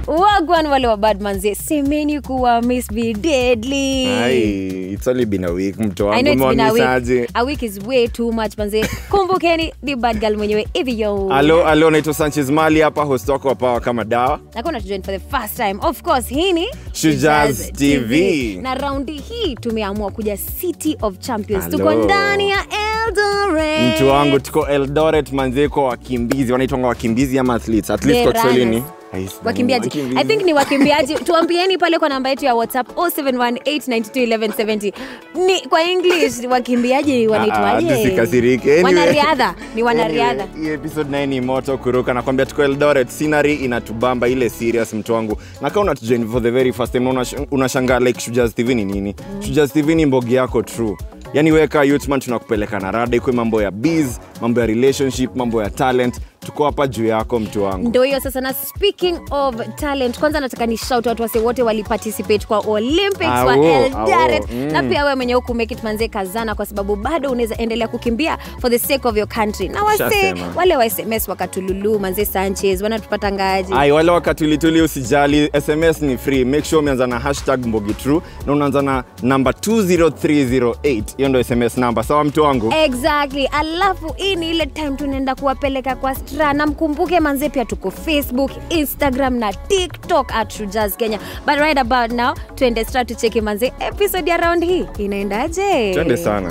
wagwan wale wa badmanze semeni kuwa miss be deadly Ai, it's only been a week mto I know wangu it's been a week. umewamisaje A week is way too much manze. Kumbukeni ni bad girl mwenyewe hivi yo. alo alo naitwa sanchez mali hapa host wako wa pawa kama dawa Nakona tujoin for the first time. Of course, hii ni Shujaz TV. Na raundi hii tumeamua kuja City of Champions. Alo. Tuko ndani ya Eldoret. mtu wangu tuko eldoret manzeko wakimbizi wanaitwanga wakimbizi ama athletes at least The kwa kiswahili ni runners. Ai, sijui, wakimbiaji wakimbizi. i think ni wakimbiaji tuambieni pale kwa namba yetu ya whatsapp 0718921170 ni kwa english wakimbiaji Ah, ah, wanaitwaje tusikasirike. Anyway. wanariadha ni wanariadha Anyway, hii episode naye ni moto kuruka nakwambia tuko eldoret scenery inatubamba ile serious mtu wangu na kaa unatujoin for the very first time na unash- unashangaa like shujaz tv ni nini mm. shujaz tv ni mbogi yako true yaani weka youthman tunakupeleka na rada ikwe mambo ya biz mambo ya relationship mambo ya talent tuko hapa juu yako mtu wangu ndo hiyo sasa na speaking of talent kwanza nataka ni shout out wase wote waliparticipate kwa olympics wa Awo, eldoret awo, mm. na pia wewe mwenyewe hukumake it manze kazana kwa sababu bado unaweza endelea kukimbia for the sake of your country na wase Shasema. wale wa sms wakatululu manze sanchez wanatupata ngaji ai wale wakatulituli usijali sms ni free make sure umeanza na hashtag mbogi true na unaanza na namba 20308 hiyo ndo sms namba sawa mtu wangu exactly alafu hii ni ile time tunaenda kuwapeleka kwa stra na mkumbuke manze pia tuko facebook instagram na tiktok at shujaz kenya but right about now tuende stra tucheki manze episode ya round hii inaendaje twende sana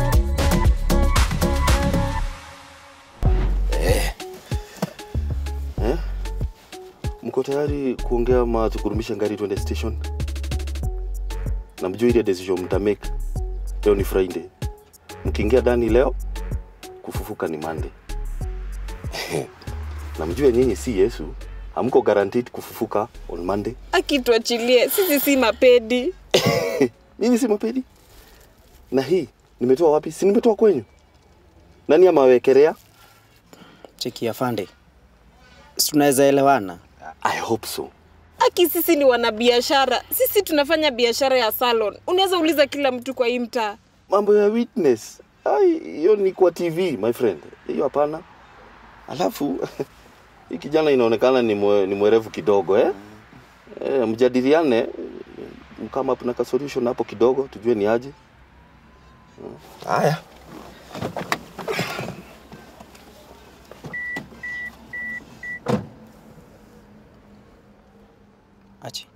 mko tayari kuongea ama tukurumisha ngari twende station na mjua ile decision mtamake leo ni friday mkiingia ndani leo kufufuka ni monday na mjue nyinyi si yesu hamko guaranteed kufufuka on monday akituachilie sisi si mapedi mimi si mapedi na hii nimetoa wapi si nimetoa kwenyu nani amawekelea cheki afande si tunaweza elewana i hope so aki sisi ni wanabiashara sisi tunafanya biashara ya salon unaweza uliza kila mtu kwa hii mtaa mambo ya witness ai hiyo ni kwa tv my friend hiyo hapana alafu hii kijana inaonekana ni, mwe, ni mwerevu kidogo eh? Eh, mjadiliane kama kuna ka solution hapo kidogo tujue ni aje haya achi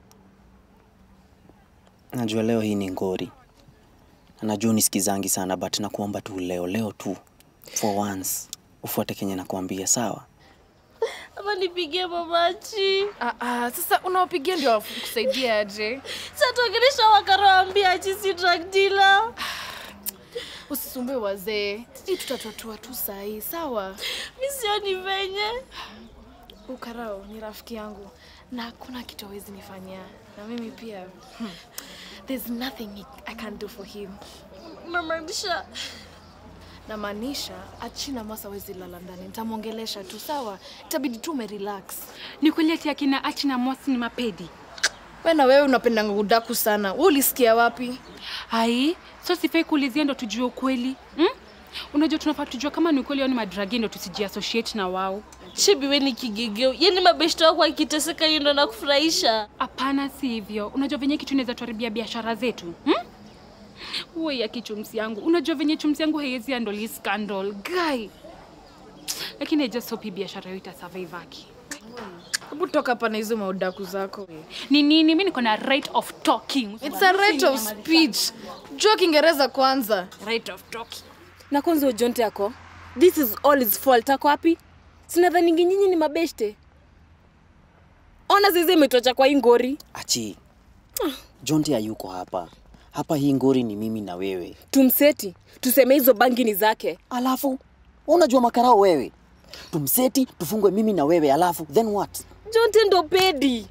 najua leo hii ni ngori Na najua unisikizangi sana but nakuomba tu leo leo tu for once ufuate kenye nakuambia sawa ama nipigie mamachi Ah, ah, sasa unawapigia ndio kusaidia aje satuongelesha wakarawambia chisi drug dealer usisumbue wazee hii tutatatua tu sahii sawa mi sioni venye ukarao ni rafiki yangu na hakuna kitu awezi nifanyia na mimi pia hmm. there's nothing he- i can do for him namaanisha namaanisha achina masa awezi lala ndani nitamwongelesha tu sawa itabidi tu umerelax ni kweli ati akina achi na mosi ni mapedi we na wewe unapendanga udaku sana we ulisikia wapi ai so sifai kuulizia ndo tujue ukweli hmm? unajua tunafaa tujua kama ni ukweli au ni madragi ndo tusijiassociate na wao shibi we ni kigegeo yani mabeshto wako akiteseka hiyo ndo nakufurahisha hapana si hivyo unajua venye kitu inaweza tuharibia biashara zetu hmm? uwe ya kichumsi yangu unajua venye chumsi yangu haiwezi andoli scandal guy lakini I just hope hii biashara hiyo itasurvive aki hebu toka hapa na hizo maudaku zako ni nini mi niko na right of talking It's a right of speech jua kiingereza kwanza right of talking na kwanza ujonte yako this is all his fault ako wapi sinadhaningi nyinyi ni mabeshte ona zizi imetocha kwa hii ngori achi jonte hayuko hapa hapa hii ngori ni mimi na wewe tumseti tuseme hizo bangi ni zake alafu unajua makarao wewe tumseti tufungwe mimi na wewe alafu then what jonte ndo pedi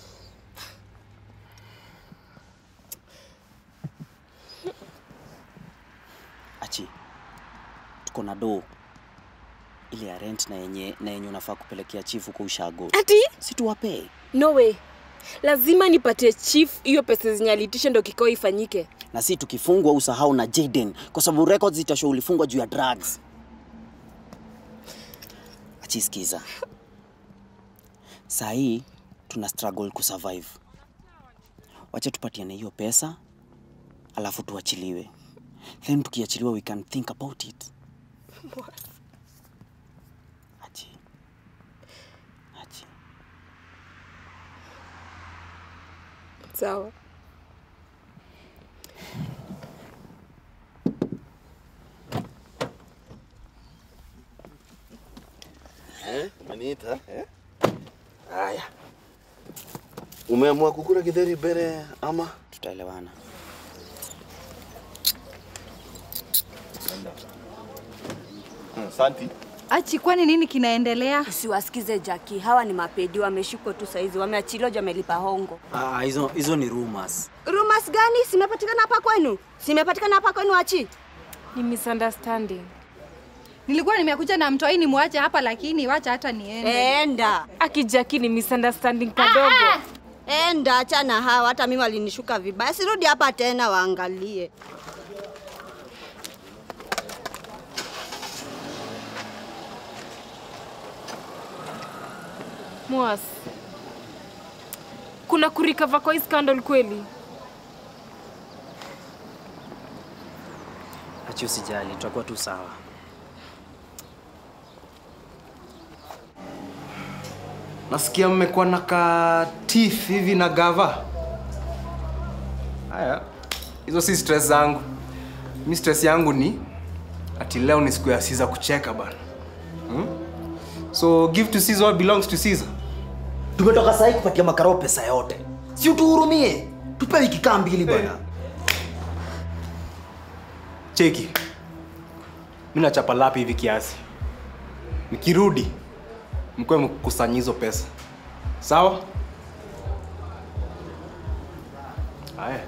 achi tuko na doo ile ya rent na yenye na yenye unafaa kupelekea chifu kwa ushago ati si tuwapee no way lazima nipatie chief hiyo pesa zenye aliitisha ndo kikao ifanyike na si tukifungwa usahau na Jaden kwa sababu records zitashow ulifungwa juu ya drugs. Achisikiza. Saa hii tuna struggle kusurvive. Wacha tupatiane hiyo pesa alafu tuachiliwe, then tukiachiliwa we can think about it. Achi. Achi. sawa Eh, umeniita eh? Haya, umeamua kukula githeri mbele ama? Tutaelewana. Asante. Achi, kwani nini kinaendelea? Usiwasikize Jaki, hawa ni mapedi, wameshikwa tu saizi, wameachiliwa juu wamelipa hongo. Ah, hizo hizo ni rumors. Rumors gani? Simepatikana hapa kwenu? Simepatikana hapa kwenu Achi? ni misunderstanding Nilikuwa nimekuja na mtoi nimwache hapa, lakini wacha hata niende. Enda akijaki ni misunderstanding kadogo enda, achana hawa. Hata mimi walinishuka vibaya, sirudi hapa tena, waangalie. Mwas, kuna kurikava kwa hii scandal kweli? Achi, usijali, tutakuwa tu sawa. Nasikia mmekuwa na ka teeth hivi na gava. Haya, hizo si stress zangu. Mi stress yangu ni ati leo ni siku ya Caesar kucheka bana. Hmm? So give to Caesar what belongs to Caesar. Tumetoka sahi kupatia makarao pesa yote, si utuhurumie, tupewe wiki kaa mbili bwana. Cheki. Mi nachapa lapi hivi kiasi. Nikirudi mkwe mkusanya hizo pesa. Sawa? Haya.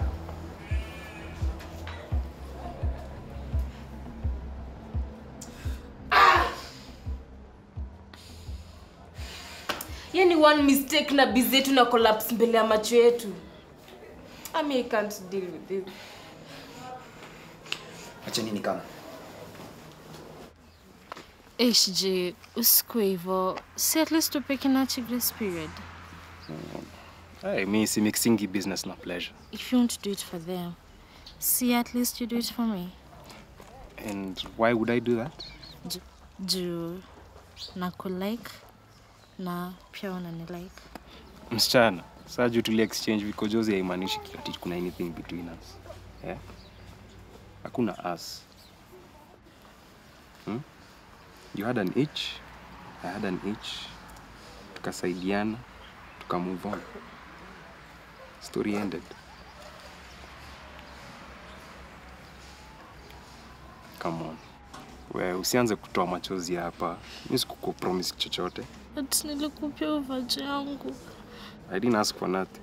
yani one mistake na bizi yetu na collapse mbele ya macho yetu I mean, I can't deal with this. Acha nini kama HJ, usikue hivyo. Si at least tupe Kinachi grace period. Hey, mi si mixingi business na pleasure. If you want to do it for them, see at least you do it for me. And why would I do that? Ju- Juu nakulike na pia unanilike. Msichana, saa juu tuli exchange vikojozi haimaanishi ati kuna anything between us. Yeah? Hakuna us. Hmm? You had an itch, I had an itch. Tukasaidiana, tuka move on. Story ended. Come on. We usianze kutoa machozi hapa. Mimi sikukupromise chochote. Ati nilikupia uvaji yangu. I didn't ask for nothing.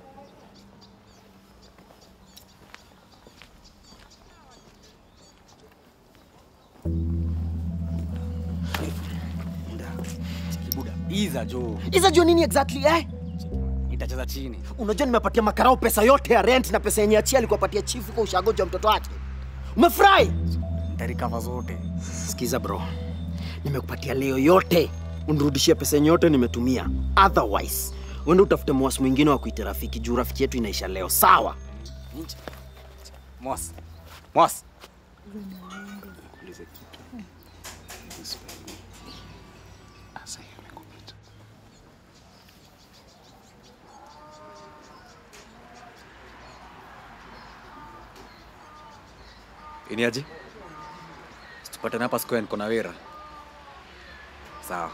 Iza jo. Iza jo nini exactly eh? Itacheza chini. Unajua nimepatia makarao pesa yote ya rent na pesa yenye achia alikuwa patia chifu kwa ushagoja wa mtoto wake. Umefurahi? Nitarikava zote. Sikiza bro. Nimekupatia leo yote. Unirudishie pesa yenye yote nimetumia. Otherwise, uende utafute mwasi mwingine wa kuita rafiki juu rafiki yetu inaisha leo. Sawa? Mwas. Mwas. Nikuulize kitu. Usipendi. Asa hiyo imekupita. Iniaje? Tupatane hapa square niko na wera. Sawa.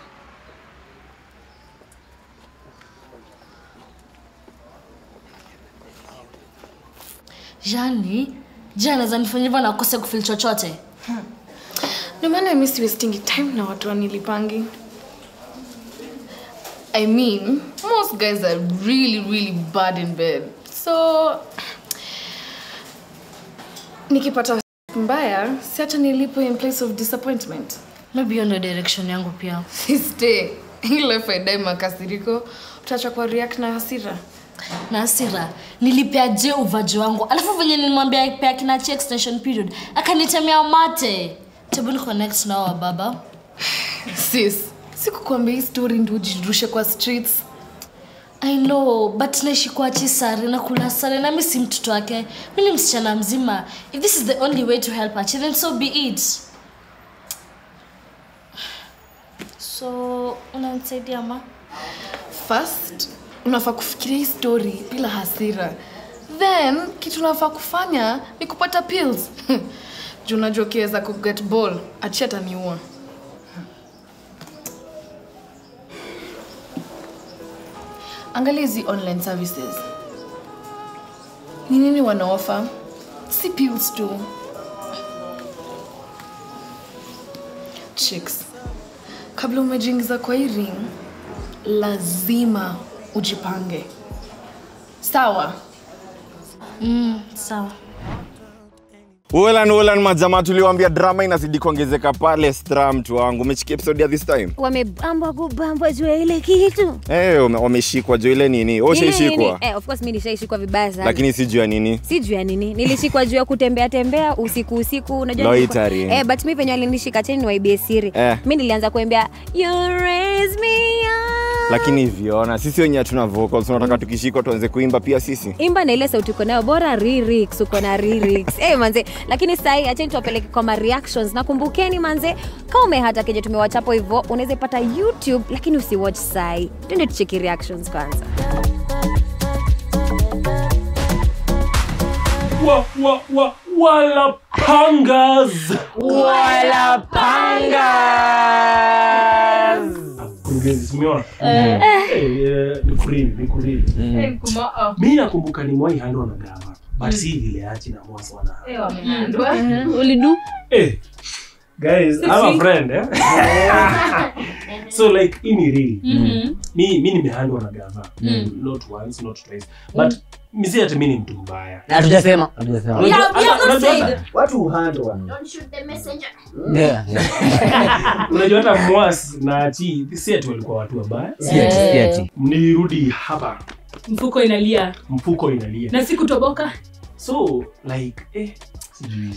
Yani, je, anaweza nifanya hivyo na akose kufil chochote? No maana mi si wasting time na watu wanilipangi. I mean, most guys are really really bad in bed. So nikipata mbaya, si hata nilipo in place of disappointment. Maybe hiyo ndio direction yangu pia. Sister, ile faida makasiriko, utaacha kwa react na hasira. na hasira nilipea je uvaji wangu alafu venye nilimwambia pea kinachi extension period akanitemea mate tebu ni connect nao wa baba Sis, sikukwambia hii story ndio ujirushe kwa streets. I know, but naishi kwa Chisari na kula sare na mimi si mtoto wake. Mimi ni msichana mzima. If this is the only way to help Achi, then so be it. So, unanisaidia ma? first unafaa kufikiria hii story bila hasira then kitu unafaa kufanya ni kupata pills juu unajua ukiweza kuget ball achi ataniua angalia hizi online services ni nini wanaofa si pills tu chicks kabla umejiingiza kwa hii ring lazima ujipange sawa Mm, sawa. Ulan ulan majamaa tuliwaambia drama inazidi kuongezeka pale stra mtu wangu umechikia episode ya this time wamebambwa kubambwa juu ya ile kitu Eh, wame- wameshikwa juu ile nini Nini, ushaishikwa nini? Eh, of course mi nishaishikwa vibaya sana lakini si juu ya nini si juu ya nini nilishikwa juu ya kutembea tembea usiku usiku unajua Loitering. nilikuwa- eh, but mi venye walinishika cheni niwaibie siri Eh. mi nilianza kuembea you raise me up lakini hivyoona sisi wenye hatuna vocals tunataka tukishikwa tuanze kuimba pia sisi imba na ile sauti uko nayo bora lyrics uko na lyrics eh manze lakini sahi acheni tuwapeleke kwa ma reactions na kumbukeni manze kama umehata kenye tumewachapo hivyo unaweza ipata youtube lakini usiwatch sahi twende tucheki reactions kwanza wa, wa, wa, wala pangas Wala pangas. Mkurugenzi, simeona Eh. Eh, ni kurili ni kurili Eh, kuma- mi nakumbuka ni mwai handwa na gava but si vile achi na mwasa wana ulidu eh guys Si I'm a si. friend eh so like hii ni real Mhm. mi mi nimehandwa na gava Mm. not once not twice but misi hata mi ni mtu mbaya Hatujasema. Hatujasema. Unajua- We have- we have hata- not unajua said. hata- watu huhandwa Yeah. unajua hata mwas na achi si ati walikuwa watu wabaya Si ati, si ati. nilirudi hapa mfuko inalia mfuko inalia na si kutoboka so like eh, sijui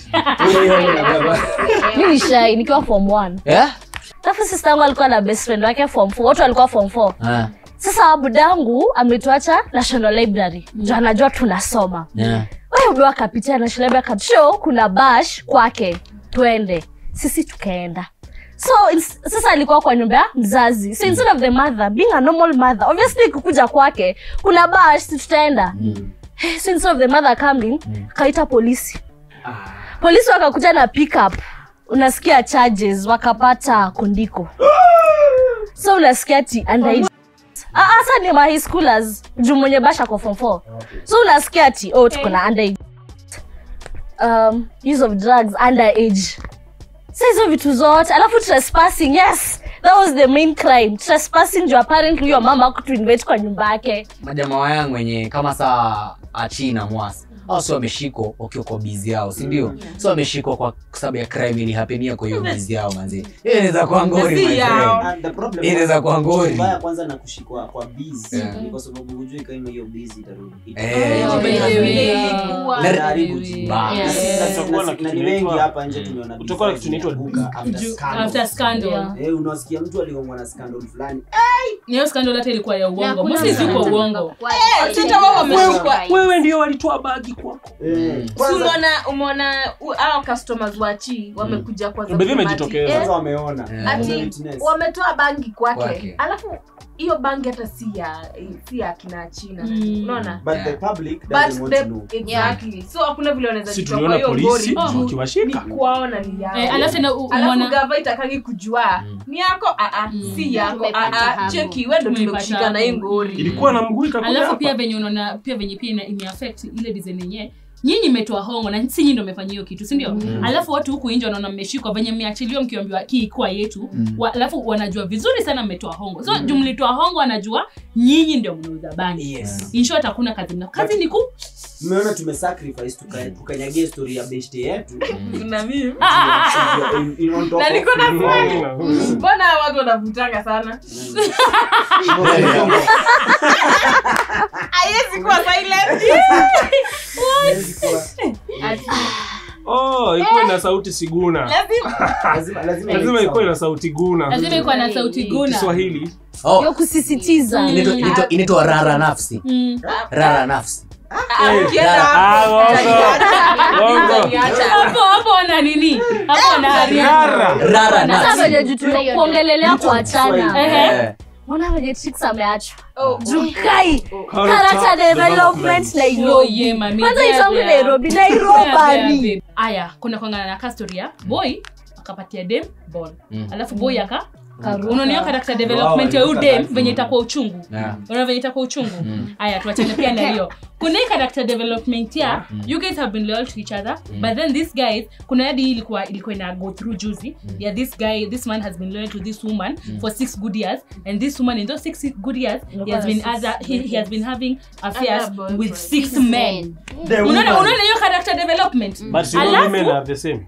mi ni shai nikiwa form one Yeah? alafu sista yangu alikuwa na best friend wake form four wote walikuwa form four Ah. sasa budangu ametuacha national library ndio anajua tunasoma Yeah. wewe ndo akapitia national library akatushow kuna bash kwake twende sisi tukaenda so ins- sasa alikuwa kwa nyumba ya mzazi so instead of the mother being a normal mother obviously kukuja kwake kuna bash si tutaenda Eh, so instead of the mother coming akaita polisi polisi wakakuja na pickup unasikia charges wakapata kondiko so unasikia ti underage Ah, ah, sa ni ma high schoolers juu mwenye basha kwa form 4 so unasikia ti oh tuko na underage um, use of drugs underage sa hizo vitu zote alafu trespassing yes that was the main crime trespassing juu apparently huyo mama kutuinvite kwa nyumba yake majamaa yangu wenye kama saa achi na mwasi au si wameshikwa wakiwa kwa bizi yao sindio mm. so wameshikwa kwa sababu ya crime ilihapenia kwa hiyo bizi yao manzi hiyo inaweza kuwa ngori my friend. Hiyo inaweza kuwa ngori mbaya kwanza na kushikwa kwa busy Yeah. ni kwa sababu hujui kama hiyo busy itarudi Eh, Itakuwa Let- inaharibu jina. Yeah. Na si- na- Kutakuwa na na- kitu na ni wengi inaitwa- hapa nje tumeona kutakuwa na kitu inaitwa buka after Ju- scandal. after scandal. Yeah. Eh, unasikia mtu aliongwa na scandal fulani niyo skandal hata ilikuwa ya uongo hakuna mosi zikuwa scandal. uongo Wewe- wewe ndio walitoa bagi kwako Si umeona umeona u- hao customers wa chi wamekuja kwa Baby wamejitokeza. Eh, Kwanza wameona ati wametoa bangi kwake Kwake. alafu hiyo bangi hata si ya si ya kina china unaona but the public But doesn't want the- to know exactly so hakuna vile wanaweza Si jitoa tuliona kwa hiyo polisi ngori juu wakiwashika. ni kuwaona ni yao Eh, alafu tena u- alafu umeona- gava itakangi kujua ni yako aa si yako aa cheki wewe ndo tumekushika na hii ngori ilikuwa na mguu ikakuja alafu hapa. pia venye unaona pia venye pia ina- imeaffect ile design yenyewe nyinyi mmetoa hongo na si nyinyi ndo mmefanya hiyo kitu sindio Mm. alafu watu huku nje wanaona mmeshikwa venye mmeachiliwa mkiambiwa hii kuwa yetu Mm. wa, alafu wanajua vizuri sana mmetoa hongo so mm. juu mlitoa hongo wanajua nyinyi ndio mnauza bangi Yes. in short hakuna kazi mna kazi ni ku mmeona tumesacrifice tuka- tukanyagia story ya beshte yetu na mimi In- in- on top na of- niko na swali mbona watu wanavutanga sana haiwezi kuwa silent Ati- oh ikuwe na sauti siguna lazima lazima lazima ikuwe na sauti guna lazima ikuwa na sauti guna kiswahili Oh. Yo kusisitiza. Inaitwa- inaitwa- inaitwa rara nafsi Mm. rara nafsi hapo hapo wana nini hapo wana Rara Sasa nafsi. venye juu tuna- kuongelelea kuachana Ehe. Mbona venye Trix ameachwa jukai Character character development Yo, Nairobi yeah, mami. kwanza Bea, itangu bea. Nairobi Bea, Nairobani bea, bea. aya kuna kwangana na kastoria boy akapatia dem ball Mm. alafu boy aka Karuka. unaonea character development ya huyu dem venye itakuwa uchungu Yeah. unaona venye itakuwa uchungu aya tuachane pia na hiyo kuna hii character development ya you guys have been loyal to each other but then this guys kuna hadi hii ilikuwa ilikuwa ina go through juzi yeah this guy this man has been loyal to this woman for six good years and this woman in those six good years he has been other he, he has been having affairs Other boyfriends. with six men The unaona woman. unaona hiyo character development But you know Alafu- women are the same.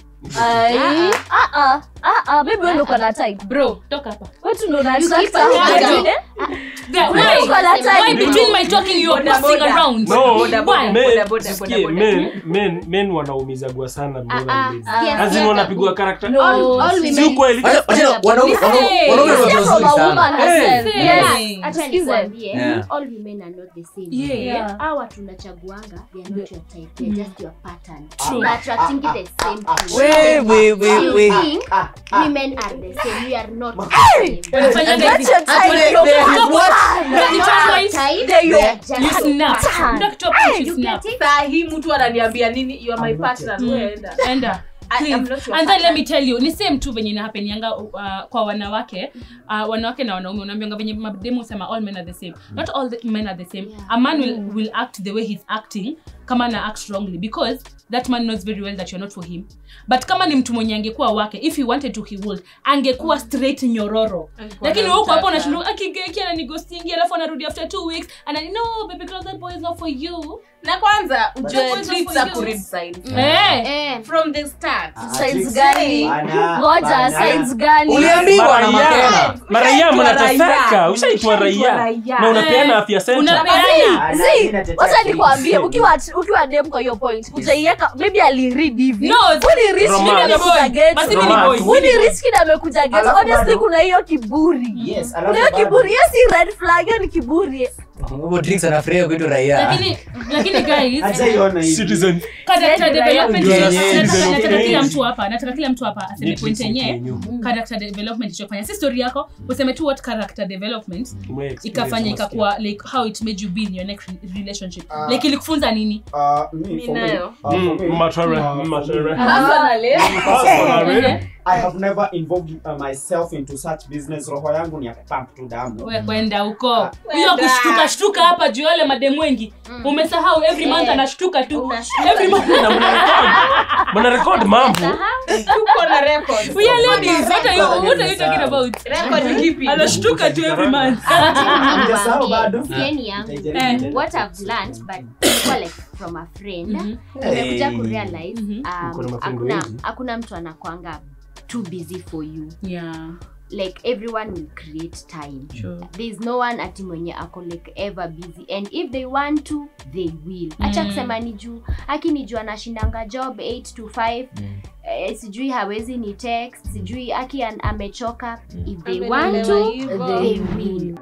Ai, ah, ah, ah, ah, baby wewe ndo uko na type bro toka hapa wetu ndo na You attract keep on watu. talking. Eh? Yeah, Wewe why? uko na type. Why between my talking you are Boda, passing boda. around? No, Why? men- sikie, men- men- men wanaumizagwa sana more than ladies. ah, As in ah, wanapigwa character. No. All- all Si women- ukweli. Wacha- wacha- wanaume- wanaume- wanaume Sio watu from wazuri a sana. woman herself. Hey. Yes. Acha Sikize. nikwambie, Yeah. all women are not the same. Yeah. Yeah. Hawa tunachaguanga, they are not your type, they are just your pattern. True. You're attracting the same thing. We, we, we, You we. think women are the same, we are not the same. Wanafanya That's hivi. your type. Ati wana- They- they- Stop. what? Stop. They are not Stop. your type, They- they are You just snap. Pattern. Stop top, you You snap. get it? saa hii mtu ananiambia nini you are my I'm not partner Mm. wewe enda Enda. I am Please. not your and then let partner. me tell you ni same tu venye inahapenianga uh, kwa wanawake uh, wanawake na wanaume unaambianga venye mademu sema all men are the same not all the men are the same a man will, will act the way he's acting kama na act wrongly because that man knows very well that you're not for him but kama ni mtu mwenye angekuwa wake if he wanted to he would angekuwa straight nyororo lakini wewe uko hapo unashinda akigeki ananigostingi alafu anarudi after two weeks and no baby girl that boy is not for you na kwanza That ujue boy is not tricks for za you. kuread signs Eh. Eh. from the start Signs gani ngoja Bana. signs gani Uliambiwa na Maraia. Makena. Maraia Ushaitwa mnateseka raia. ushaitwa Ushaitwa raia raia. na unapeana afya center Unapeana. See, wacha nikwambie ukiwa ukiwa dem kwa hiyo point utaiweka maybe aliread hivi No, Uni risk Romance. kid amekuja get Basi mimi ni boy. Uni risk kid amekuja get Alafu obviously bado- kuna hiyo kiburi Yes, kuna alafu hiyo bado- kiburi hiyo si red flag hiyo ni kiburi Huyo Trix anafurahia kuitwa raia lakini lakini guys Hajaiona hivi. citizen character Said development right. nataka- Yeah, nataka- yeah, nataka yeah. kila mtu hapa nataka kila mtu hapa aseme Netflix point yenye yenyu. character development ichofanya si story yako useme tu what character development Ume experience ikafanya unasikia. ikakuwa like how it made you be in your next re- relationship Ah. like ilikufunza nini Uh, me, for me, nayo. uh, for Mm, me, matere, uh, for matere. me, Personally, Personally, I have never involved uh, myself into such business. Roho yangu ni ya kupump tu damu. we kwenda huko hiyo Kwenda. kushtuka shtuka hapa juu ya wale mademu wengi umesahau every month Eh. anashtuka tu Unashtuka every month na mnarekod mnarekod mambo tuko na records. we are ladies what are you what are you talking about Record ni kipi? anashtuka tu every month Mjasahau bado? Sieni yangu. Nitaijaribu tena. what I've learned but ilikuwa like from a friend nimekuja Hey. kurealize Mhm. Uko na um, mafriend hakuna wengi. hakuna mtu anakwanga too busy for you yeah like everyone will create time sure there's no one ati mwenye ako like ever busy and if they want to they will acha Mm. kusema ni juu aki ni juu anashindanga job 8 to 5 eh, sijui hawezi ni text sijui aki an, amechoka if they want to Amelelewa they hivyo. will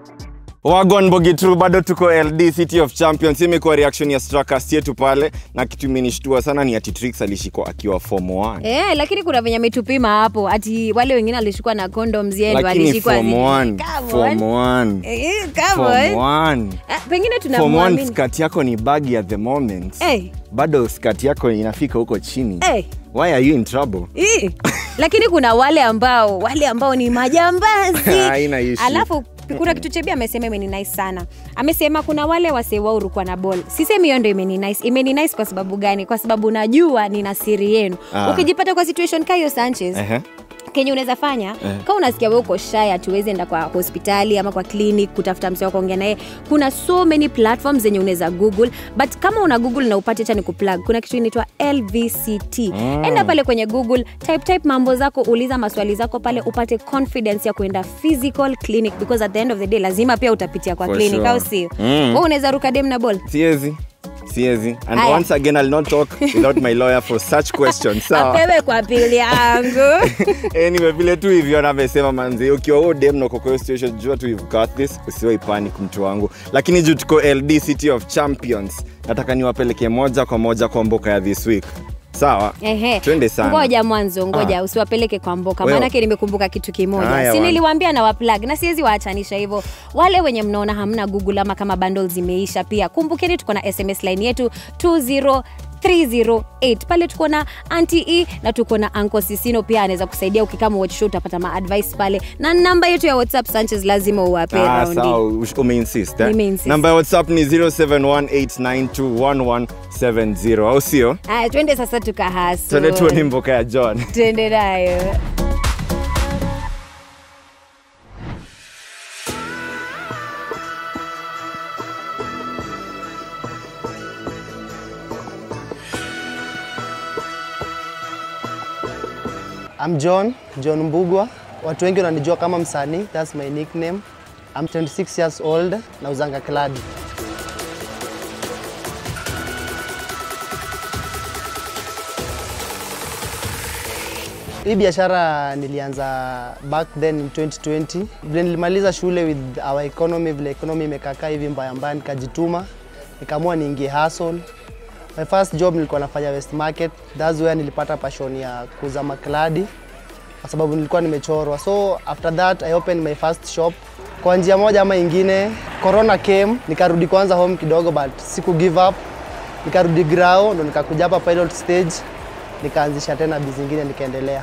wagon bogitru bado tuko ld city of champions Hii imekuwa reaction ya strakast yetu pale na kitu imenishtua sana ni ati trix alishikwa akiwa form 1 Eh, lakini kuna venye ametupima hapo ati wale wengine alishikwa na condoms yeye ndo lakini alishikwa form zi- 1 Come form on. 1 Eh, come form on. 1 Ah, pengine form 1 tunamwamini skati yako ni bagi at the moment Eh, bado skati yako inafika huko chini eh, why are you in trouble ii. lakini kuna wale ambao wale ambao ni majambazi Haina issue. alafu kuna kitu chebia amesema imeni nice sana amesema kuna wale wasewaurukwa na bol sisemi hiyo ndo imeni nice imeni nice kwa sababu gani kwa sababu najua nina siri yenu Ah. ukijipata kwa situation kayo sanchez Ehe. kenye unaweza fanya Eh. kama unasikia we uko shy hatuwezi enda kwa hospitali ama kwa clinic kutafuta mse wa kuongea naye kuna so many platforms zenye unaweza google but kama una google na upate cha ni kuplug kuna kitu inaitwa lvct Mm. enda pale kwenye google type type mambo zako uliza maswali zako pale upate confidence ya kuenda physical clinic because at the end of the day lazima pia utapitia kwa For clinic sure. au sio Mm. Wewe unaweza ruka dem na ball siezi siezi and Aya. once again I'll not talk without my lawyer for such questions sawa apewe kwa pili yangu anyway vile tu hivyo navyosema manzi ukiwa huo dem na uko kwa hiyo situation jua tu you've got this usiwai panic mtu wangu lakini juu tuko ld city of champions nataka niwapeleke moja kwa moja kwa mboka ya this week sawa Ehe. twende sana ngoja mwanzo ngoja Ah. usiwapeleke kwa mboka Wewe- maanake nimekumbuka kitu kimoja Haya, si wana. niliwaambia na waplug na siwezi waachanisha hivyo wale wenye mnaona hamna google ama kama bundles zimeisha pia kumbukeni tuko na sms line yetu 20 308 pale tuko na anti e na tuko na anko sisino pia anaweza kusaidia ukikama watch show utapata maadvice pale na namba yetu ya whatsapp sanchez lazima uwape Ah, raundi sawa ush- umeinsist eh? Nimeinsist. namba ya whatsapp ni 0718921170 au sio haya twende sasa tukahasu twende tuoni mboka ya john twende nayo I'm John, John Mbugwa. Watu wengi wananijua kama msanii, that's my nickname. I'm 26 years old, nauzanga kladi. Hii biashara nilianza back then in 2020. Vile nilimaliza shule with our economy, vile economy imekakaa hivi mbaya mbaya, nikajituma, nikaamua niingie hustle. My first job nilikuwa nafanya West Market. That's where nilipata passion ya kuuza makladi kwa sababu nilikuwa nimechorwa. So after that I opened my first shop. Kwa njia moja ama ingine, corona came, nikarudi kwanza home kidogo but siku give up. Nikarudi grao ndo nikakuja hapa pilot stage, nikaanzisha tena bizi zingine nikaendelea.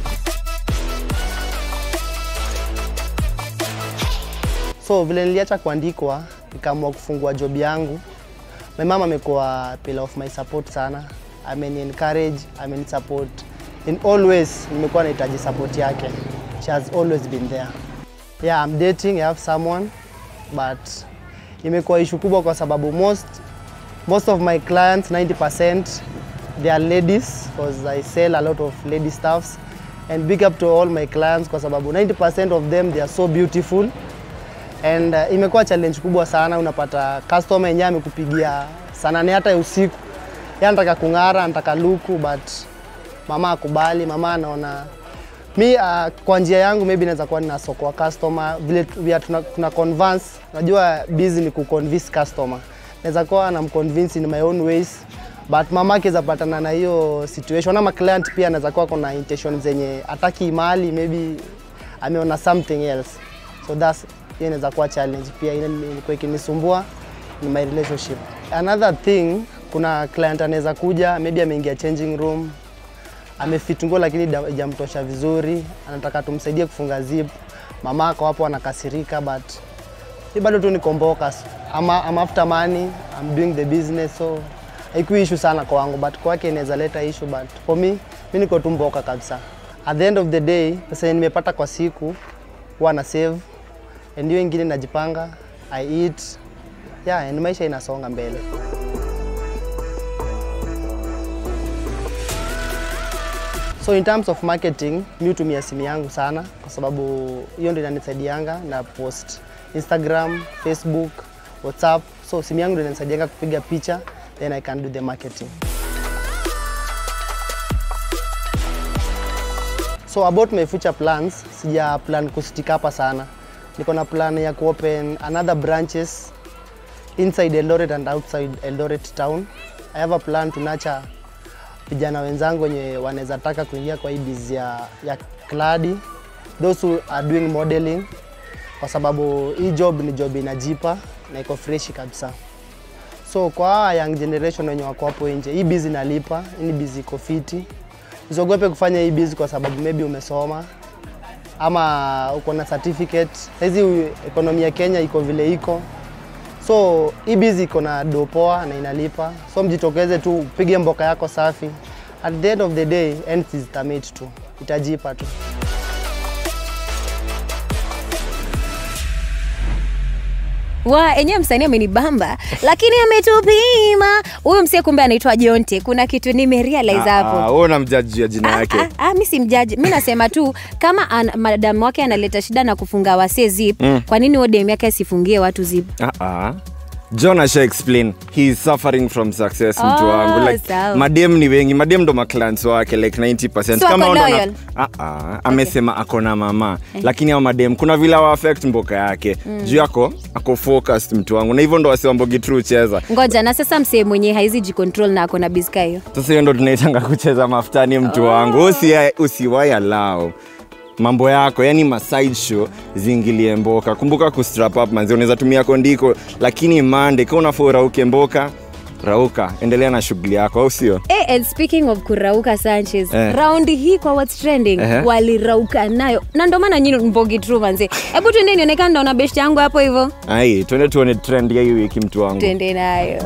So vile niliacha kuandikwa, nikaamua kufungua job yangu. My mama amekuwa pillar of my support sana. Ameni encourage, ameni support in all ways. Nimekuwa nahitaji support yake. She has always been there. Yeah, I'm dating, I have someone but imekuwa issue kubwa kwa sababu most most of my clients 90% they are ladies because I sell a lot of lady stuffs and big up to all my clients kwa sababu 90% of them they are so beautiful and uh, imekuwa challenge kubwa sana. Unapata customer yenyewe amekupigia saa nane hata ya usiku, yeye anataka kung'ara, anataka luku, but mama akubali. Mama anaona mi uh, kwa njia yangu maybe naweza kuwa nina soko wa customer vile tu- vya tuna, tuna convince. Najua busy ni kuconvince customer, naweza kuwa namconvince in my own ways but mama akiweza patana na hiyo situation ama client pia anaweza kuwa kuna intention zenye ataki mali maybe ameona something else so that's hiyo inaweza kuwa challenge pia ile ilikuwa ikinisumbua in my relationship another thing kuna client anaweza kuja maybe ameingia changing room amefit nguo lakini da- haijamtosha vizuri anataka tumsaidie kufunga zip mama ako hapo anakasirika but mi bado tu nikomboka ama I'm after money I'm doing the business so haikuwa issue sana kwangu but kwake inaweza leta issue but for me mi niko tu mboka kabisa at the end of the day pesa yenye nimepata kwa siku huwa na save and hiyo ingine najipanga I eat yeah and maisha inasonga mbele So in terms of marketing, mi hutumia simu yangu sana kwa sababu hiyo ndio inanisaidianga na post Instagram, Facebook, WhatsApp. So simu yangu ndio inanisaidianga kupiga picha then I can do the marketing. So about my future plans, sija plan kustick hapa sana. Niko na plan ya kuopen another branches inside Eldoret and outside Eldoret town. I have a plan to nurture vijana wenzangu wenye wanaweza taka kuingia kwa hii biz ya, ya kladi, those who are doing modeling, kwa sababu hii job ni job inajipa na iko freshi kabisa. So kwa hawa young generation wenye wako hapo nje, hii biz inalipa, hii biz iko fiti. Usiogope kufanya hii biz kwa sababu maybe umesoma ama uko na certificate. Hizi ekonomi ya Kenya iko vile iko, so hii biz iko na do poa na inalipa, so mjitokeze tu upige mboka yako safi. At the end of the day, ends is tamate tu, itajipa tu. wa enyewe msanii amenibamba lakini ametupima huyu msie kumbe anaitwa jonte kuna kitu nimerealize hapo wewe unamjaji ya jina yake Ah, mi si mjaji mi nasema tu kama an, madamu wake analeta shida na kufunga wasee zip Mm. kwa nini odem yake asifungie watu zip Ah, ah. john asha explain he is suffering from success mtu Oh, wangu like sawa. madem ni wengi madem ndo maclans wake like 90 So ako wana- loyal? Ah, ah, amesema ako na mama lakini ao madem kuna vile awa affect mboka yake Mm. juu yako ako focused mtu wangu na hivyo ndo wasiwambogi tru cheza ngoja na sasa msee mwenye haizi jicontrol na ako na biska hiyo sasa hiyo ndo tunaitanga kucheza mafutani mtu wangu Usi- usiwai alao mambo yako yani maside show ziingilie mboka kumbuka kustrap up manzi unaweza tumia kondiko lakini mande ka unafaa urauke mboka rauka endelea na shughuli yako au sio Eh, and speaking of kurauka sanchez Eh. raundi hii kwa what's trending Ehe. walirauka nayo na ndo maana nyini mbogi tru manze hebu twende nionekana ndaona best yangu hapo hivyo ai twende tuone trend ya hii wiki mtu wangu twende nayo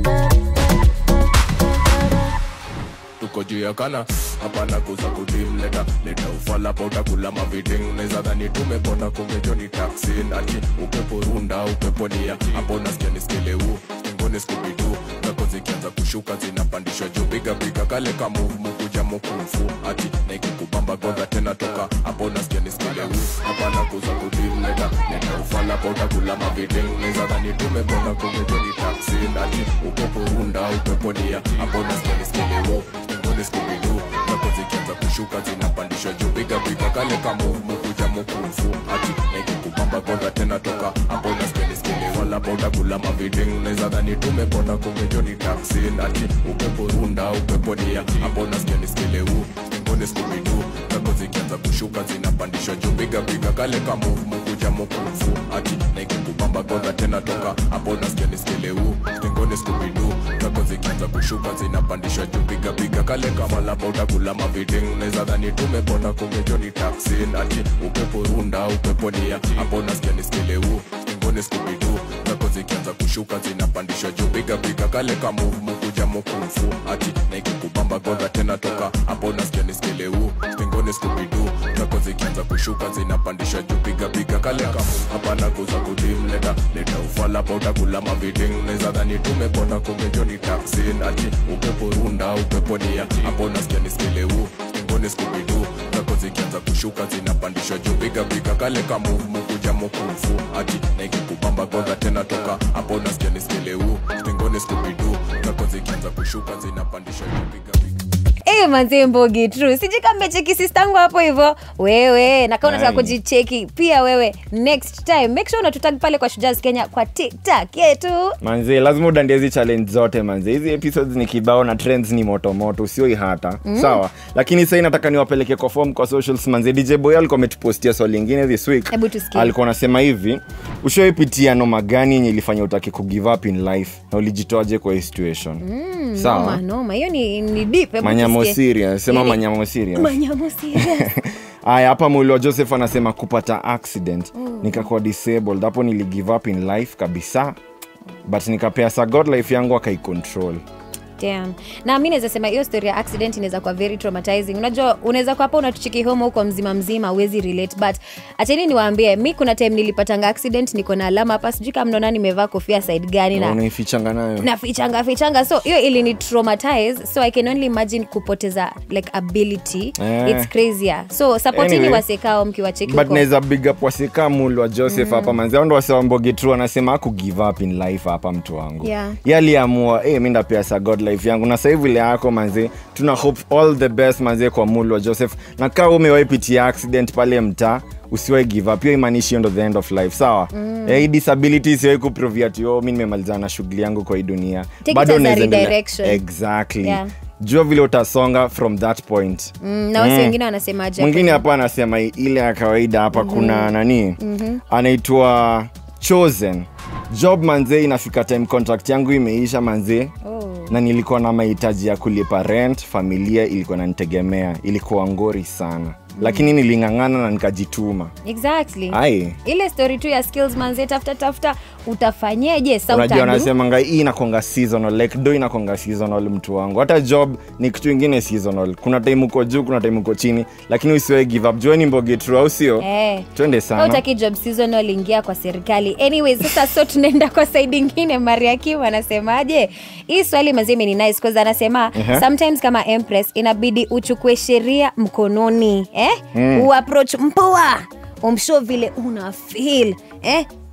tuko juu ya kana hapana kuza kudim leta leta ufala pa utakula maviding neza dhani tumepona kungejo ni taksi ati upepo runda upepo nia hapo nasikia niskileu ngone skubidu kako zikianza kushuka zinapandishwa juu piga piga kale kamuvu mukuja mukufu ati naikikubamba godha tena toka hapo nasikia niskileu hapana kuza kudim leta leta ufala pa utakula maviding neza dhani tumepona kungejo ni taksi ati upepo runda upepo nia hapo nasikia niskileu ngone skubidu kako zikianza kushuka zinapandishwa juu piga piga kale kamuvu mukuja mukufu ati naikikubamba godha tena toka hapo nasikia niskileu wala pa utakula maviding neza dhani tumepona kungejo ni taksi ati upepo runda upepo nia hapo nasikia niskileu ngone skubidu kako zikianza kushuka zinapandishwa juu piga piga kale kamuvu mukuja mukufu ati naikikubamba godha tena toka hapo nasikia niskileu ngone skubidu kako zikianza kushuka zinapandishwa juu piga piga kale kama lapa utakula maviding neza dhani tumepona kungejo ni taksi ati upepo runda upepo nia hapo nasikia niskileu ngone skubidu kako zikianza kushuka zinapandishwa juu piga piga kale kamuvu mukuja mukufu ati naikikubamba godha tena toka hapo nasikia niskileu ngone skubidu kako zikianza kushuka zinapandishwa juu piga piga kale kamuvu hapana kuza kudim leta leta ufala pa utakula maviding neza dhani tumepona kungejo ni taksi ati upepo runda upepo nia hapo nasikia niskileu ngone skubidu kako zikianza kushuka zinapandishwa juu piga piga kale kamuvu mukuja mukufu ati naikikubamba godha tena toka hapo nasikia niskileu ngone skubidu kako zikianza kushuka zinapandishwa juu piga Eh, manze mbogi tru sijikamecheki sistangu hapo hivyo wewe nakaa unataka Ai. kujicheki pia wewe next time make sure unatutag pale kwa shujaz kenya kwa tiktok yetu manze lazima udandie hizi challenge zote manze hizi episodes ni kibao na trends ni motomoto usioi hata Mm. sawa lakini sahii nataka niwapeleke kwa form kwa socials manze dj boy alikuwa ametupostia swali lingine this week hebu tusikie alikuwa anasema hivi ushawaipitia noma gani yenye ilifanya utaki kugive up in life na ulijitoaje kwa hii situation Mm, Sawa. noma noma hiyo ni, ni deep hebu manyamo tusikie. serious sema Eh, manyamo serious manyamo serious haya hapa mwili wa joseph anasema kupata accident Mm. nikakuwa disabled hapo niligive up in life kabisa but nikapea sa god life yangu akaicontrol Damn. na mi naweza sema hiyo story ya accident inaweza kuwa very traumatizing unajua unaweza kuwa hapa unatuchiki home huko mzima mzima uwezi relate but acheni niwaambie mi kuna time nilipatanga accident niko na alama hapa sijui kama mnaona nimevaa kofia side gani na unaifichanga nayo nafichanga fichanga so hiyo ilini traumatize so i can only imagine kupoteza like ability Eh. it's crazier so supportini Anyway, wasekao mkiwacheki but huko naweza big up wasika mulu wa joseph Mm. hapa manzi ao ndo wasewambogi tru anasema aku give up in life hapa mtu wangu Yeah. Ye aliamua hey, mi ndapea sa god life yangu na sahii vile yako manzi tuna hope all the best manzi kwa mulu wa joseph na kaa umewaipitia accident pale mtaa usiwai give up hiyo imaanishi hiyo ndo the end of life sawa Mm. Eh, hii disability isiwai kuprovia tio mi nimemalizana na shughuli yangu kwa hii dunia Take it as a unaweza endelea- redirection. exactly Yeah. jua vile utasonga from that point mm, na wasi Mm. wengine wanasemaje mwingine hapa anasema ile ya kawaida hapa Mhm. kuna nani Mhm. anaitwa chosen job manzee inafika time contract yangu imeisha manzee Oh. na nilikuwa na mahitaji ya kulipa rent familia ilikuwa nanitegemea ilikuwa ngori sana lakini niling'ang'ana na nikajituma exactly ai ile story tu ya skills manze tafuta tafuta utafanyeje sa unajua utadu anasemanga hii inakonga seasonal like do inakonga seasonal mtu wangu hata job ni kitu ingine seasonal kuna time uko juu kuna time uko chini lakini usiwe give up jueni mbogi tru au sio Eh. twende Kama sana utaki job seasonal ingia kwa serikali anyway sasa so tunaenda kwa side ingine maria kim anasemaje hii swali mazimi ni nice cause anasema Ehe. sometimes kama empress inabidi uchukue sheria mkononi eh? Mm. uapproach mpoa umshow vile una feel eh?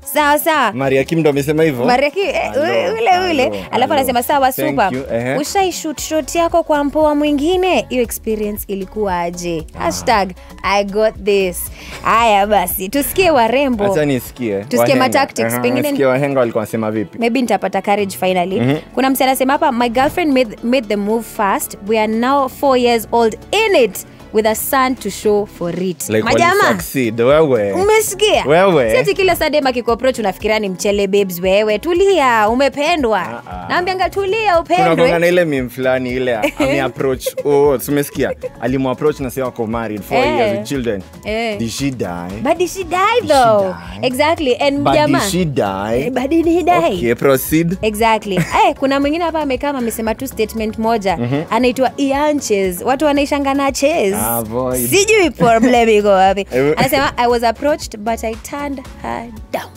sawa sawa maria kim ndo amesema hivyo Mariaki eh, ule ule ule Alo, alafu alo. anasema sawa Thank super you, ehe. ushaishut shot yako kwa mpoa mwingine hiyo experience ilikuwa aje hashtag i got this haya basi tusikie warembo hacha nisikie Tusikie Wahenga. matactics, Aha, pengine- nisikie wahenga walikuwa wanasema vipi maybe nitapata courage finally Mhm. kuna msi anasema hapa my girlfriend made, made the move fast we are now four years old in it with a son to show for it like majama walisucceed, wewe umesikia Wewe. si ati kila sadem akikuaproach unafikiria ni mchele babes wewe tulia umependwa naambianga tulia kuna konga na upendwe ile mim fulani ile ameapproach oh, tumesikia alimuapproach na sasa wako married four Eh. years with children Eh. did she die but did she die though exactly and but jamaa did she die but did he die okay proceed exactly eh, kuna mwingine hapa amekaa amesema tu statement moja Mhm. anaitwa ianches watu wanaishanga na ches Avoid. sijui problem iko wapi Eh, anasema i was approached but i turned her down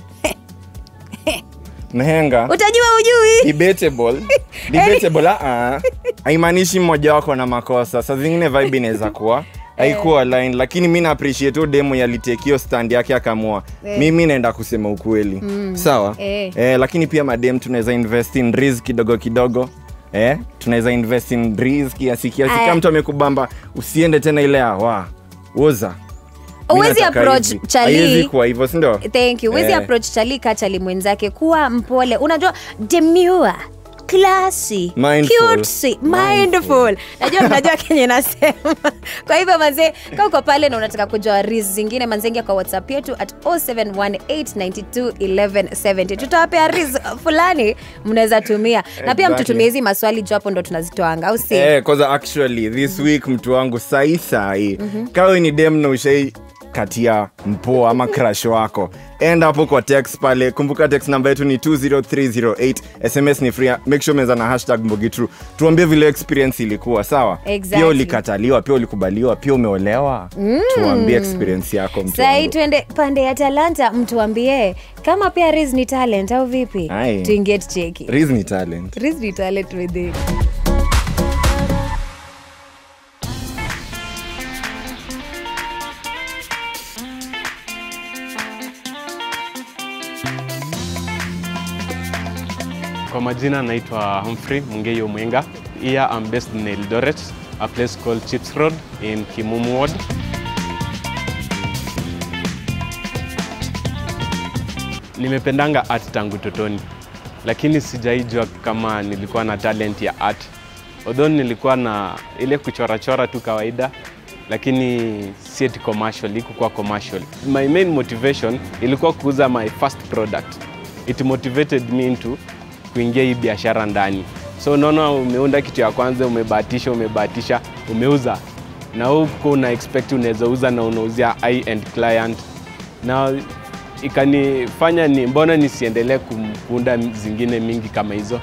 mhenga utajua ujui debatable debatable ah haimaanishi mmoja wako na makosa saa zingine vibe inaweza kuwa haikuwa line lakini mi na appreciate huyo demo yalitekio stand yake akamua Eh. mimi naenda kusema ukweli Mm. sawa Eh. eh, lakini pia madem tunaweza invest in risk kidogo kidogo eh, tunaweza invest in risk kiasi kiasi Aya. kama mtu amekubamba usiende tena ile awa uza Huwezi approach chali. kuwa hivyo sindio thank you wezi Eh. approach chali ka chali mwenzake kuwa mpole unajua demure classy Mindful. cutesy, mindful najua mnajua kenye nasema kwa hivyo manzee ka uko pale na unataka kujua ris zingine manzengia kwa whatsapp yetu at 0718921170 tutawapea ris fulani mnaweza tumia na pia Exactly. mtutumie hizi maswali juu hapo ndo tunazitoanga au si Eh, kwanza actually this week mtu wangu sahi sahi Mhm. kawe ni dem na ushai katia mpoa ama crash wako enda hapo kwa text pale kumbuka text namba yetu ni 20308 sms ni free make sure meza na hashtag mbogitru tuambie vile experience ilikuwa sawa Exactly. pia ulikataliwa pia ulikubaliwa pia umeolewa Mm. tuambie experience yako mtu sahii wangu. tuende pande ya talanta mtuambie kama pia ris ni talent au vipi Aye. tuingie tucheki Riz ni talent ris ni talent with it. Kwa majina naitwa Humphrey Mungeyo Mwenga. Here I'm based in Eldoret, a place called Chips Road in Kimumu Ward. Nimependanga art tangu totoni, lakini sijaijua kama nilikuwa na talent ya art. Although nilikuwa na ile kuchorachora tu kawaida, lakini si eti commercial, ikukuwa commercial. My main motivation ilikuwa kuuza my first product. It motivated me into kuingia hii biashara ndani. So unaona, umeunda kitu ya kwanza, umebahatisha, umebahatisha, umeuza na huko una expect unaweza uza na unauzia high end client, na ikanifanya ni mbona nisiendelee kum- kuunda zingine mingi kama hizo.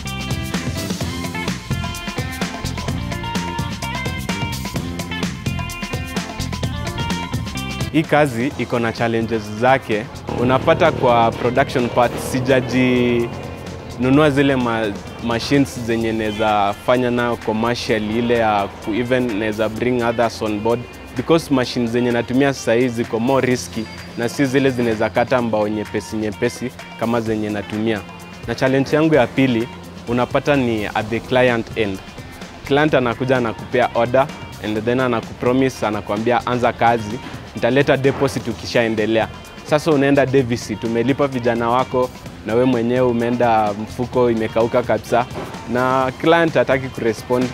Hii kazi iko na challenges zake. Unapata kwa production part sijaji nunua zile ma machines zenye naweza fanya nayo commercial ile ya ku even naweza bring others on board because machines zenye natumia sasa hizi ziko more risky na si zile zinaweza kata mbao nyepesi nyepesi kama zenye natumia. Na challenge yangu ya pili unapata ni at the client end. Client anakuja anakupea order and then anakupromise anakuambia anza kazi, nitaleta deposit ukishaendelea. Sasa unaenda deficit, umelipa vijana wako na we mwenyewe umeenda mfuko imekauka kabisa, na client hataki kurespond.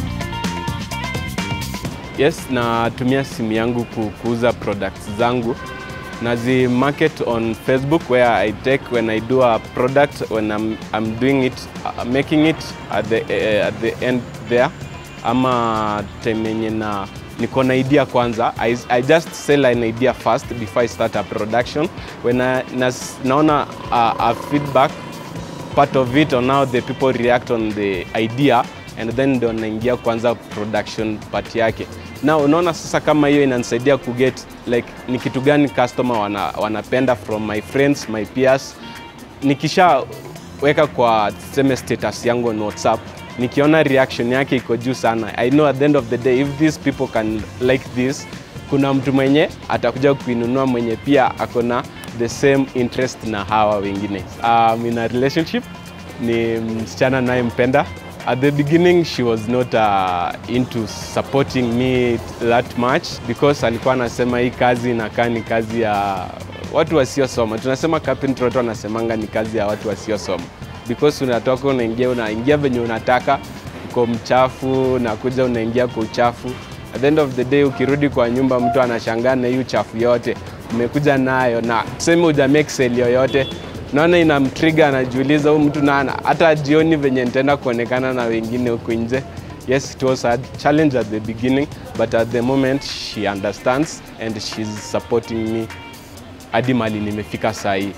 Yes, natumia simu yangu ku- kuuza products zangu nazi market on Facebook where I take when I do a product when I'm, I'm doing it uh, making it at the, uh, at the end there ama time yenye na niko na idea kwanza I, I just sell an idea first before I start a production when I, nas, naona a, a feedback part of it on how the people react on the idea and then ndo naingia kwanza production part yake na unaona sasa kama hiyo inanisaidia kuget like ni kitu gani customer wana, wanapenda from my friends my peers nikishaweka kwa tuseme status yangu on whatsapp nikiona reaction yake iko juu sana i know at the end of the day if these people can like this kuna mtu mwenye atakuja kuinunua mwenye pia ako na the same interest na hawa wengine. Um, in a relationship ni msichana nayempenda. At the beginning she was not uh, into supporting me that much because alikuwa anasema hii kazi inakaa ni kazi ya watu wasiosoma. Tunasema carpentry, watu wanasemanga ni kazi ya watu wasiosoma because unatoka unaingia unaingia venye unataka, uko mchafu, nakuja unaingia kwa uchafu. At the end of the day ukirudi kwa nyumba, mtu anashangaa na hiyo uchafu yote umekuja nayo, na tuseme uja make sale yoyote naona inamtriga, anajiuliza huyu mtu na hata jioni venye nitaenda kuonekana na wengine huku nje. Yes, it was a challenge at the beginning, but at the moment she understands and she's supporting me hadi mali nimefika saa hii.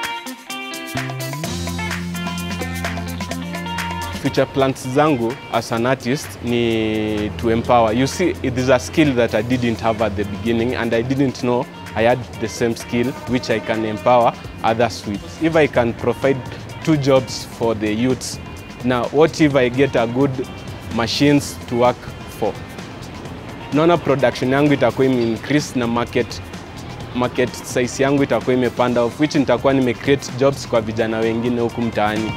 future plans zangu as an artist ni to empower. You see, it is a skill that I didn't have at the beginning and I didn't know I had the same skill which I can empower others with. If I can provide two jobs for the youths, now what if I get a good machines to work for? Naona production yangu itakuwa ime increase na market market size yangu itakuwa imepanda of which nitakuwa nime create jobs kwa vijana wengine huku mtaani.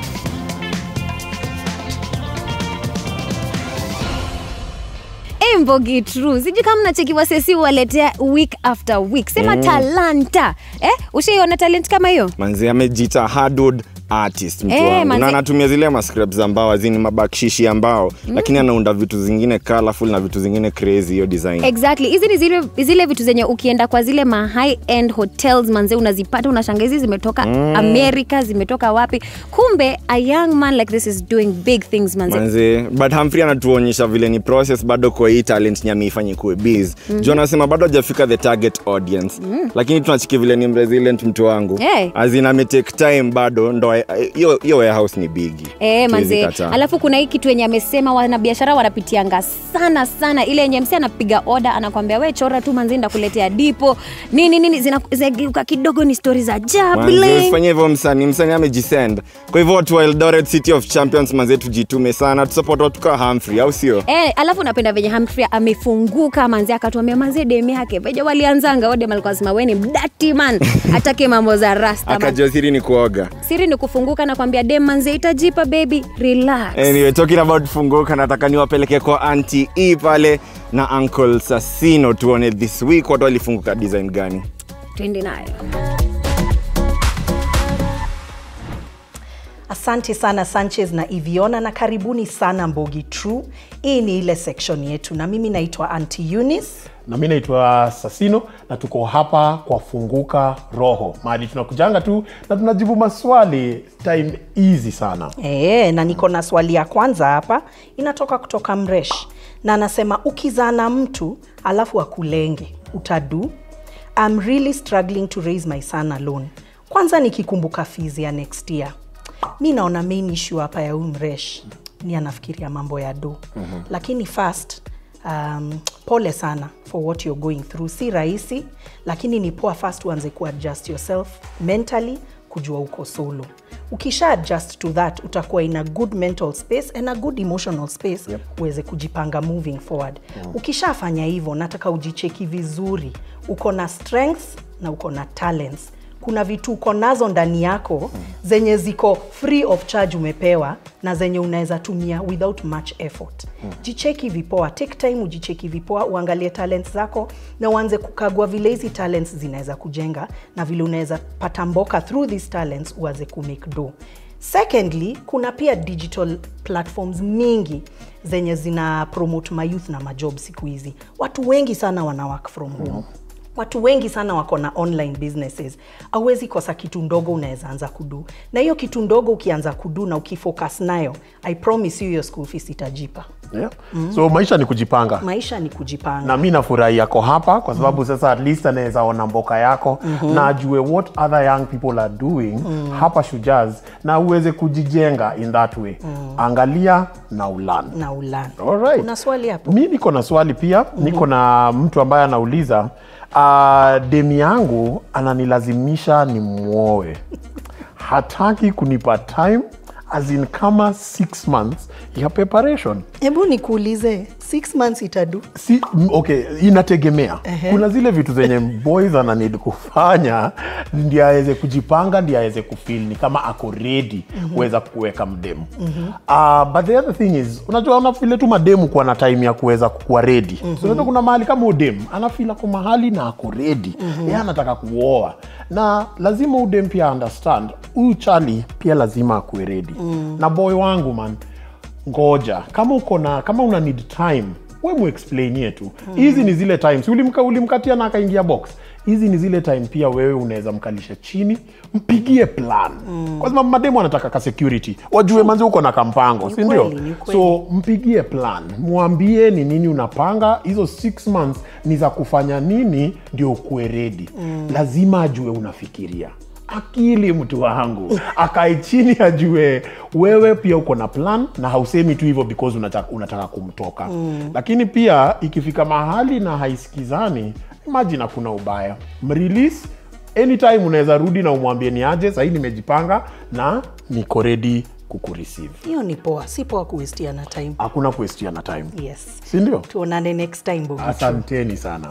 Hey, Mbogi True, sijui kama mnachekiwa sesi waletea week after week. Sema Mm. talanta eh? Ushaiona talent kama hiyo? manzi amejita hardwood artist mtu Eh, wangu manzi- na anatumia zile mascripts za mbao azini mabakshishi ya mbao Mm. lakini anaunda vitu zingine colorful na vitu zingine crazy hiyo design Exactly. Hizi ni zile, zile vitu zenye ukienda kwa zile ma high end hotels manze unazipata unashanga hizi zimetoka Mm. America, zimetoka wapi? Kumbe a young man like this is doing big things manze. manze but Humphrey anatuonyesha vile ni process bado kwa hii talent nyami ifanye kuwe biz Mhm. juu anasema bado hajafika the target audience Mm. lakini tunachiki vile ni resilient mtu wangu Hey. azin ametake time bado ndo hiyo hiyo warehouse ni bigi Eh, manze. Siwezi kataa. Alafu kuna hii kitu yenye amesema wanabiashara wanapitianga sana sana, ile yenye msi anapiga oda anakwambia we chora tu manzi, ndakuletea dipo nini nini, zina- zinageuka kidogo ni stori za Manze, jabling. usifanye hivyo msanii msanii amejisend kwa hivyo watu wa eldoret city of champions manze tujitume sana tusupport watu kaa Humphrey au sio Eh, alafu napenda venye Humphrey amefunguka manzi, akatuambia manzi demi yake veja walianzanga odem alikuwa sema we ni mdati man, atake mambo za rasta man. akajua siri ni kuoga Siri ni kufunguka na kwambia dem manzi itajipa baby, relax. anyway talking about funguka nataka niwapeleke kwa anti e pale na uncle sasino tuone this week watu walifunguka design gani Twende nayo. Asante sana Sanchez na Iviona na karibuni sana Mbogi True. Hii ni ile section yetu na mimi naitwa Auntie Eunice. na mi naitwa sasino na tuko hapa kwa funguka roho mahali tunakujanga tu na tunajibu maswali time easy sana E, na niko na swali ya kwanza hapa inatoka kutoka Mresh na anasema ukizaa na mtu alafu akulenge utadu I'm really struggling to raise my son alone. Kwanza nikikumbuka fees ya next year. Mi naona main issue hapa ya huyu Mresh ni anafikiria mambo ya do. Mhm. Lakini first um, pole sana for what you're going through. Si rahisi, lakini ni poa first uanze kuadjust yourself mentally, kujua uko solo. Ukisha adjust to that utakuwa in a good mental space and a good emotional space yep. uweze kujipanga moving forward. Mm. Ukishafanya hivyo, nataka ujicheki vizuri, uko na strengths na uko na talents kuna vitu uko nazo ndani yako zenye ziko free of charge umepewa na zenye unaweza tumia without much effort Mm. jicheki vipoa take time ujicheki vipoa uangalie talents zako na uanze kukagua vile hizi talents zinaweza kujenga na vile unaweza pata mboka through these talents uanze kumake do secondly kuna pia digital platforms mingi zenye zina promote mayouth na majob siku hizi watu wengi sana wana work from home watu wengi sana wako na online businesses auwezi kosa kitu ndogo unaweza anza kudu na hiyo kitu ndogo ukianza kudu na ukifocus nayo i promise you your school fees itajipa yeah. so maisha ni kujipanga maisha ni kujipanga na mi nafurahi yako hapa kwa sababu sasa at least anaweza ona mboka yako Mhm. na ajue what other young people are doing Mm. hapa shujaz na uweze kujijenga in that way angalia na ulan na ulani Alright. una swali hapo mi niko na swali pia niko na mtu ambaye anauliza uh, demi yangu ananilazimisha ni mwoe hataki kunipa time as in kama six months ya preparation hebu nikuulize six months itadu si, m- okay inategemea Ehe. kuna zile vitu zenye boys ananid kufanya ndi aweze kujipanga ndi aweze kufil ni kama ako redi Mhm. kuweza kuweka mdemu Uh, but the other thing is unajua una vile tu mademu kuwa na time ya kuweza kuwa redi Mhm. so unajua kuna mahali kama udem anafil ako mahali na ako redi Mhm. yeye anataka kuoa na lazima udem pia understand huyu chali pia lazima akuwe redi Mm. na boy wangu man ngoja kama uko na kama una need time we muexplainie tu hizi ni zile times ulimka ulimkatia na akaingia box hizi ni zile time pia wewe unaweza mkalisha chini mpigie plan mm. kwa sababu mademu anataka ka security wajue manzi uko na kampango Ni si ndio kweli, ni kweli. so mpigie plan mwambie ni nini unapanga hizo six months ni za kufanya nini ndio ukuwe redi Mm. lazima ajue unafikiria akili mtu wangu akae chini ajue wewe pia uko na plan na hausemi tu hivyo because unataka, unataka kumtoka Mm. lakini pia ikifika mahali na haisikizani imagine hakuna ubaya mrelease anytime unaweza rudi na umwambie ni aje sahii nimejipanga na niko redi kukureceive hiyo ni poa si poa kuwestiana time hakuna kuestiana time yes sindio tuonane next time Bogi. asanteni sana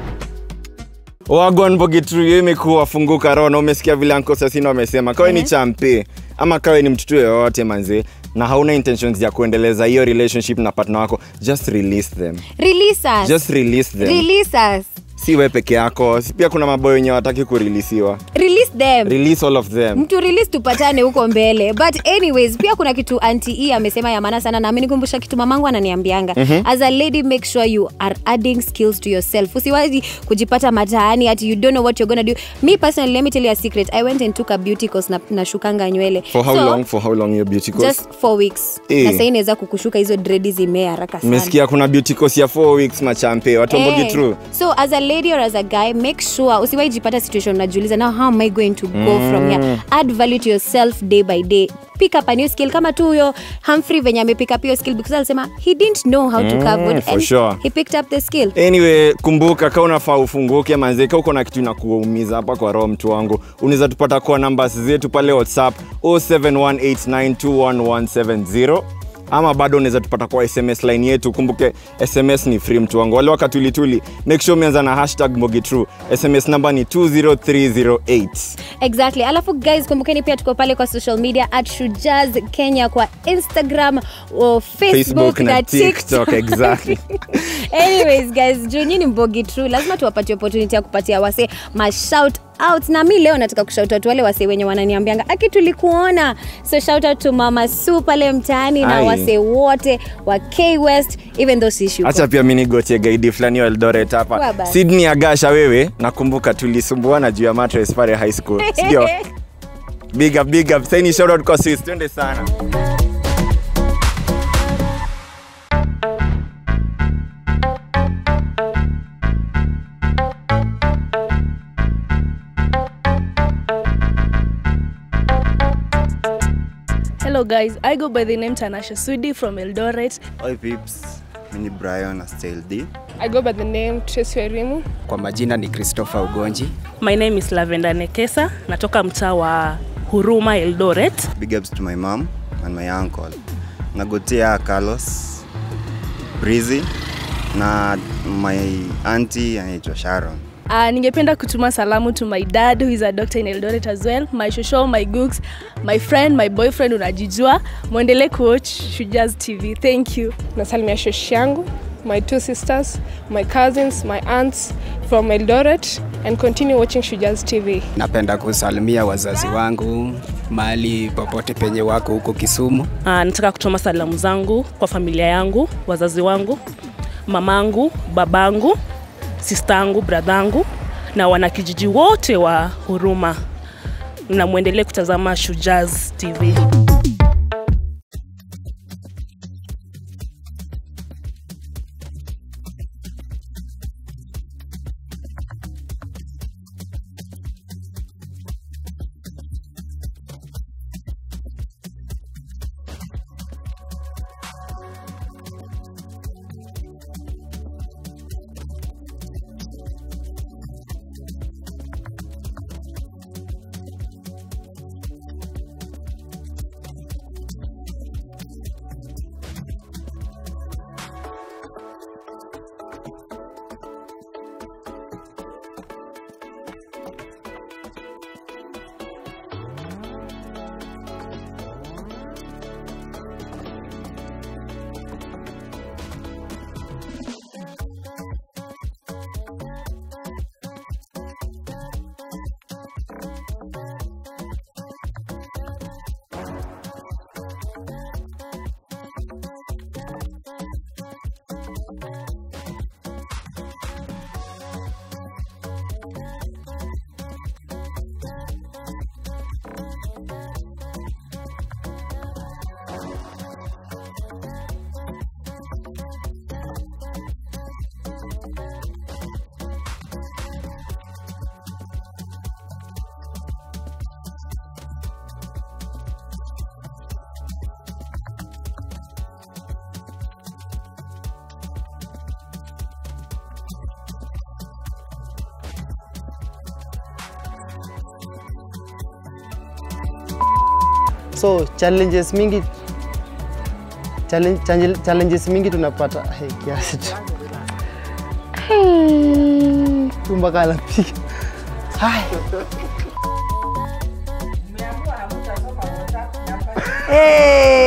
wagon bogitru hiyo imekuwa funguka roho na umesikia vile anko sasino amesema kawe ni champe ama kawe ni mtoto yoyote manze na hauna intentions ya kuendeleza hiyo relationship na partner wako just release them Release us. just release them Release us. si we peke yako si pia kuna maboyo wenye wataki kurilisiwa Release them. release all of them mtu release tupatane huko mbele but anyways pia kuna kitu anti e amesema ya maana sana na amenikumbusha kitu mamangu ananiambianga Mhm. as a lady make sure you are adding skills to yourself usiwazi kujipata mataani ati you don't know what you're gonna do me personally let me tell you a secret i went and took a beauty course na nashukanga nywele for how so, long for how long your beauty course just four weeks Eh. na sahii inaweza kukushuka hizo dredi zimea haraka sana mmesikia kuna beauty course ya 4 weeks machampe watu wa Eh, bogitru so as a lady or as a guy make sure usiwaijipata situation unajiuliza now how am i going to go Mm. from here add value to yourself day by day pick up a new skill kama tu huyo humphrey venye amepick up hiyo skill because alisema he didn't know how to Mm, carve wood for and sure. he picked up the skill anyway kumbuka ka unafaa ufunguke manzeka uko na kitu inakuumiza hapa kwa roho mtu wangu unaweza tupata kwa nambas zetu pale whatsapp 0718921170 ama bado unaweza tupata kwa sms line yetu kumbuke sms ni free mtu wangu wale wakatulituli make sure umeanza na hashtag mogitru sms namba ni 20308 exactly alafu guys kumbukeni pia tuko pale kwa social media at shujaz kenya kwa instagram o facebook, Facebook na TikTok, exactly. anyways guys juu nyini mbogi true lazima tuwapatie opportunity ya kupatia wase mashout out na mi leo nataka kushout out wale wase wenye wananiambianga aki tulikuona so shout out to mama su pale mtaani na Ai. wase wote wa k west even though si shuko. hacha pia mi nigotie gaidi fulani wa eldoret hapa Kwa basi. sydney agasha wewe nakumbuka tulisumbuana juu ya matres pale high school sindio big up big up saini shoutout kwa sis twende sana Hello guys, I go by the name Tanasha Sudi from Eldoret. Oi peeps, mimi ni Brian Astyle D. I go by the name Tracy Werimu. Kwa majina ni Christopher Ugonji. My name is Lavenda Nekesa, natoka mtaa wa Huruma Eldoret. Big ups to my mom and my uncle. Nagotea Carlos, Breezy na my auntie anaitwa Sharon. Uh, ningependa kutuma salamu to my dad who is a doctor in Eldoret as well, my shosho, my gooks, my friend, my boyfriend unajijua. Muendelee kuwatch Shujaz TV. Thank you. nasalimia shoshi yangu my two sisters my cousins my aunts from eldoret and continue watching shujaz tv Napenda kusalimia wazazi wangu mahali popote penye wako huko Kisumu. Uh, nataka kutuma salamu zangu kwa familia yangu, wazazi wangu, mamangu, babangu, sistangu, bradhangu na wanakijiji wote wa Huruma, na mwendelee kutazama Shujaz TV. so challenges mingi challenge, challenge- challenges mingi tunapata hey, kiasi tu Hey, tu mpaka anapiga Hai. Hey!